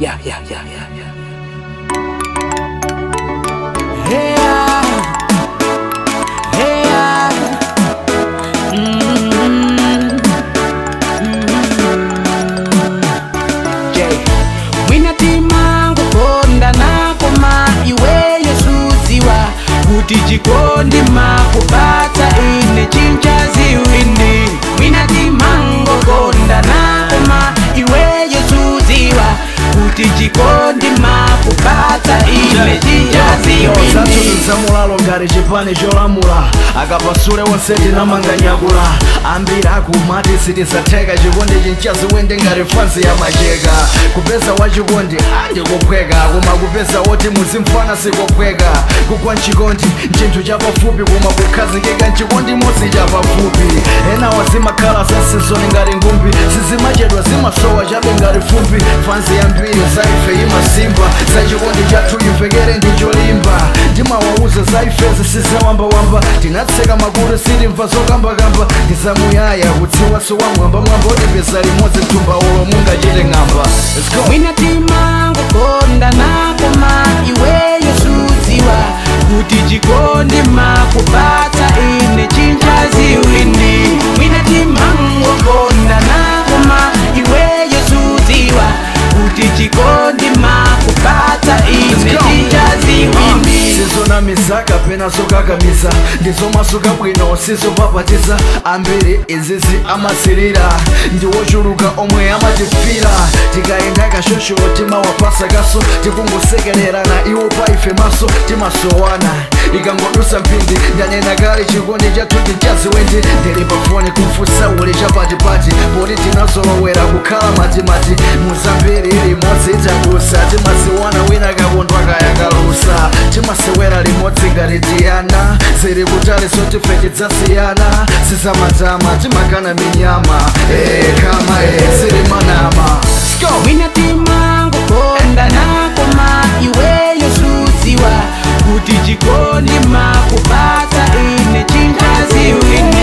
Yeah, yeah, yeah, yeah, yeah. Yeah. Yeah. Mm. Jay. mwinatima kukonda nakoma iweyo suziwa kuti chikondi makupata ine chinchaziwindi mwinatima ngokonda nakoma iweyo suziwa kuti chikondi makupata ine chinchaziwindi zatuluza mulalo ngati chipani cholamula akapasule wonse tinamanganyakula ambiri akumati sitisatheka chikondi chinchazi wende ngati fansi ya macheka kupeza wachikondi andikophweka koma kupeza woti muzimfana sikophweka kugwa mchikondi nchinthu chapafupi koma kukhazikika mchikondi modzi chapafupi ena wazimakhala zasizoni ngati ngumbi sizimachedwa zimasowa chabe ngati fumbi fansi yambiri zaife imasimba zachikondi chathu imvekere ndicholimba ndimawauza zaifezi sizawambawamba tinatseka makulu silimva zokambakamba ndizamuyaya kutsiwaso wa mwambamwamba otipeza limodzi mtumba ulo mungachite ng'amba Let's go. mwinatima ngokonda nakoma iweyo suziwa kuti chikondi makupata ine chinchaziwindi mwinatima ngokonda nakoma iweyo suziwa kuti chikondi makupata ine Let's go. chinchaziwindi sizonamiza kapena zokakamiza ndizomasuka bwino sizopapatiza ambiri izizi amasirira ndiwochuluka omwe amatifira tikayenda kashosho timawapasa kaso tikungosekererana iwo paife maso timasowana ikangodusa mphindi ndanena kale chikondi chathu chinchaziwendi ndili pafoni kumfusa uli chapatipati poti tinazolowera kukhala matimati muzambiri limodzi itadusa timasiwana wina kakondwa kayakalusa timasewera limodzi ngati tiyana ziri kutali sotife tidzasiyana sizamatama timakana minyama eh, kama eh, ziri manama Let's go. mwinatima ngokonda nakoma iweyo suziwa kuti chikondi makupata ine chinchaziwindi